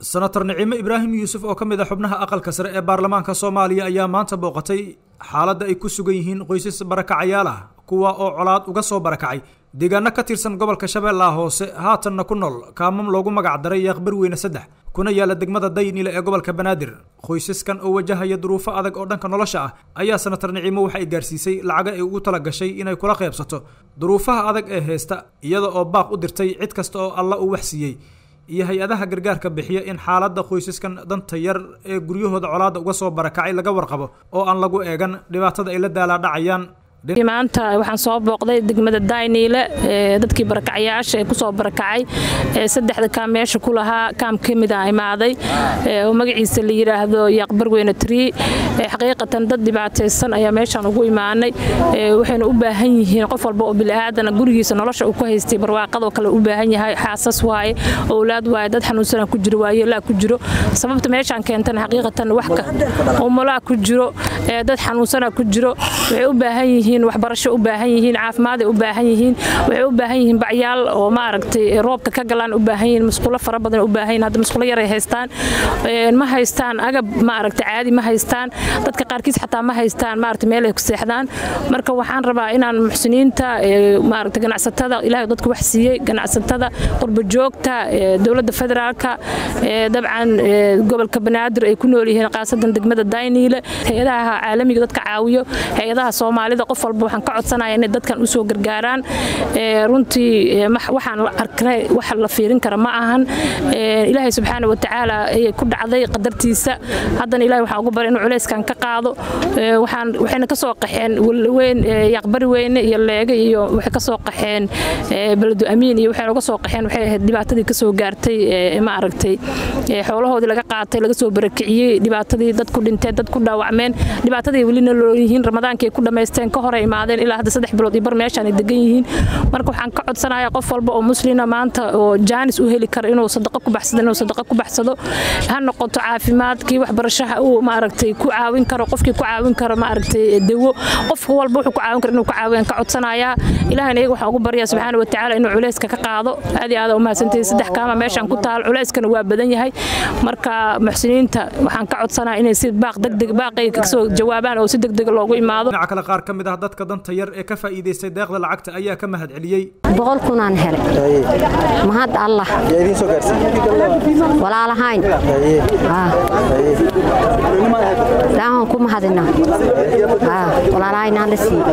senator nicimo ibraahim yuusuf oo ka mid a xubnaha aqalka sare ee baarlamaanka soomaaliya ayaa maanta booqatay xaaladda ay ku sugan yihiin qoysas barakacayaal ah kuwa oo colaad uga soo barakacay deegaano ka tirsan gobolka shabeellaha hoose haatanna ku nool kaamam loogu magac daray yaaqbar weyne saddex kuna yaala degmada daynile ee gobolka banaadir qoysaskan oo wajahaya duruufo adag oo dhanka nolosha ah ayaa senator nicimo waxa ay gaarsiisay lacaga ay ugu tala gashay inay kula qaybsato duruufaha adag ee haysta iyada oo baaq u dirtay cid kasta oo alla uu waxsiiyey iyo hay-adaha gargaarka bixiya in xaaladda qoysaskan danta yar ee guryahooda colaadda uga soo barakacay laga warqabo oo aan lagu eegan dhibaatada ay la daalaadhacayaan maanta waxaan soo booqday degmada dayniile dadkii barakacayaasha ee kusoo barakacay saddexda kaam meesha ku lahaa kaam ka mid a imaaday oo magaciisa la yidhaahdo yaaqbarweyne trii xaqiiqatan dad dhibaataysan ayaa meeshaan ugu imaanay waxayna u baahan yihiin qof walba oo biliaadana gurigiisa nolosha uu ku haystay barwaaqadoo kale u baahan yahay xaasas waaye owlaad waaye dad xanuunsana ku jiro waayelaa ku jiro sababta meeshaan keentana xaqiiqatan waxka umulaa ku jiro dad xanuunsana ku jiro waxay u baahan yihiin waxbarasho u baahan yihiin caafimaad u baahan yihiin waxay u baahan yihiin bacyaal oo maaragtay roobka ka galaan u baahan yihiin musqulo fara badan u baahan yihiin hadda musqulo yaray haystaan ma haystaan agab maaragtay caadi ma haystaan dadka qaarkiis xataa ma haystaan maaragtay meel ay ku seexdaan marka waxaan rabaa inaan muxsiniinta maaragtay ganacsatada ilaahay dadku wax siiyey ganacsatada qurbo joogta dowladda federaalka dabcan gobolka banaadir ay ku nool yihiin qaasadan degmada dayniile hay-adaha caalamiga dadka caawiyo hay-adaha soomaalida qof walba waxaan ka codsanaya inay dadkan u soo gargaaraan runtii waxaan arknay wax la fiirin kara ma ahan ilaahay subxaana watacaala ayay ku dhacday qadartiisa haddana ilahay waxaan ugu baray inuu culayskan ka qaado waxayna ka soo qaxeen weyn yaqbari weyne iyo leege iyo waxay ka soo qaxeen beledu amiin iyo waxayna uga soo qaxeen waxay ahayd dhibaatadii ka soo gaartay ma aragtay xoolahoodii laga qaatay laga soo barakiciyey dhibaatadii dad ku dhinteen dad ku dhaawacmeen dhibaatadii welina looyihiin ramadaankii ku dhamaysteen ka hore imaadeen ilaa hadda saddex bilood iyo bar meeshaan ay degan yihiin marka waxaan ka codsanayaa qof walba oo muslina maanta oo jaanis u heli kara inuu sadaqo ku baxsado inuu sadaqo ku baxsado ha noqoto caafimaadkii waxbarashaha uu maaragtay ku caawin karo qofkii ku caawin karo maaragtay dawo qof walba wuxuu ku caawin karo inuu ku caawiyan ka codsanayaa ilahayna iyaga waxaan ugu baryaa subxaana watacaala inuu culayska ka qaado aad iyo aada umahadsantahay saddex kaama meeshaan ku taal culayskana waa badan yahay marka muxsiniinta waxaan ka codsanayaa inay si baaq degdeg baaqay kasoo jawaabaan oo si degdeg loogu imaado dhinaca kale qaar ka mid ah dadka danta yar ee ka faa'iidaystay deeqda lacagta ayaa ka mahad celiyey boqol kunaan helay mahad allah walaalahayn daahan ku mahadina walaalahaynaan la siiye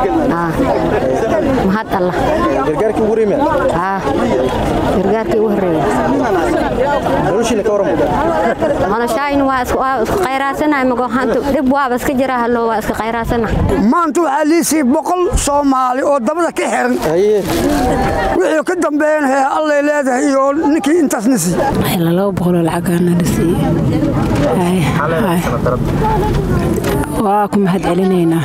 mahad allah gargaarkii ugu rime gargaarkii ugu horeeya noloshiina ka waramo noloshaayn waa isku qayraasanay magohantu dhib waaba iska jira hallo waa iska qayraasana maanta waxaa liisii boqol soomaali oo dabada ka xiran wixii ka dambeeyana hee allay leedahay iyo ninkii intaasna sii laba boqoloo lacagaana la siiye waa ku mahad celinaynaa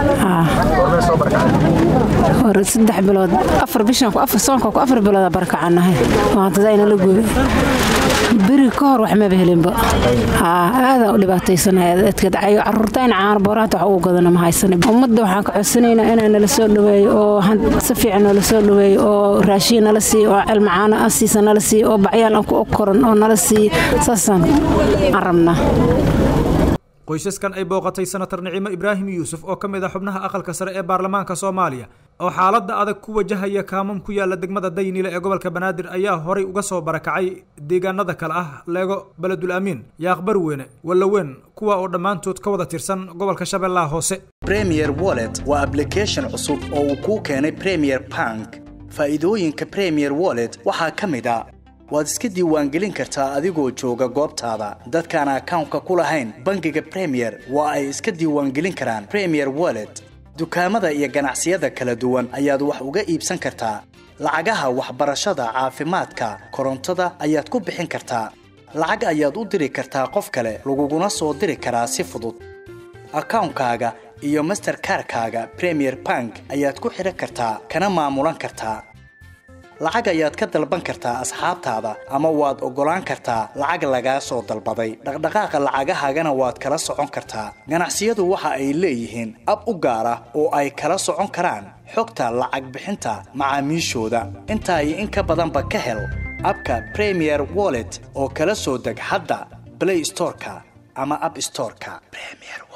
hore saddex bilood afar bishan soonka ku afar bilooda barakacanahay maantadayna la gooy beri ka hor wax maba helinba aadaan u dhibaataysanadkadacayo caruurtayna caano booraanta wax ugu gadana ma haysana ummadda waxaan ka codsanaynaa inaa nala soo dhaweeyo oo si fiican noola soo dhaweeyo oo raashiin nala siiyo oo celmacaano asiisa nala siiyo oo bacyaal aan ku koran oo nala siiyo saasaan aan rabnaa qoysaskan ay booqatay senator nicimo ibraahim yuusuf oo ka mid ah xubnaha aqalka sare ee baarlamaanka soomaaliya oo xaaladda adag ku wajahaya kaamam ku yaala degmada daynile ee gobolka banaadir ayaa horay uga soo barakacay deegaanada kale ah leego beledul amiin yaaqbar weyne wallaweyn kuwa oo dhammaantood ka wada tirsan gobolka shabeellaha hoose premier wallet waa ablication cusub oo uu kuu keenay premier bank faa'iidooyinka premier wallet waxaa ka mid a waad iska diiwaangelin kartaa adigoo jooga goobtaada dadkaan akawnka ku lahayn bangiga bremiyer waa ay iska diiwaangelin karaan bremiyer wallet dukaamada iyo ganacsiyada kala duwan ayaad wax uga iibsan kartaa lacagaha waxbarashada caafimaadka korontada ayaad ku bixin kartaa lacag ayaad u diri kartaa qof kale laguguna soo diri karaa si fudud akawnkaaga iyo masterkarkaaga bremiyer bank ayaad ku xidhan kartaa kana maamulan kartaa lacag ayaad ka dalban kartaa asxaabtaada ama waad oggolaan kartaa lacag lagaa soo dalbaday dhaqdhaqaaqa lacagahaagana waad kala socon kartaa ganacsiyadu waxa ay leeyihiin ab u gaar ah oo ay kala socon karaan xogta lacag bixinta macaamiishooda intaa iyo in ka badanba ka hel abka premier wallet oo kala soo deg hadda play storeka ama app storeka premier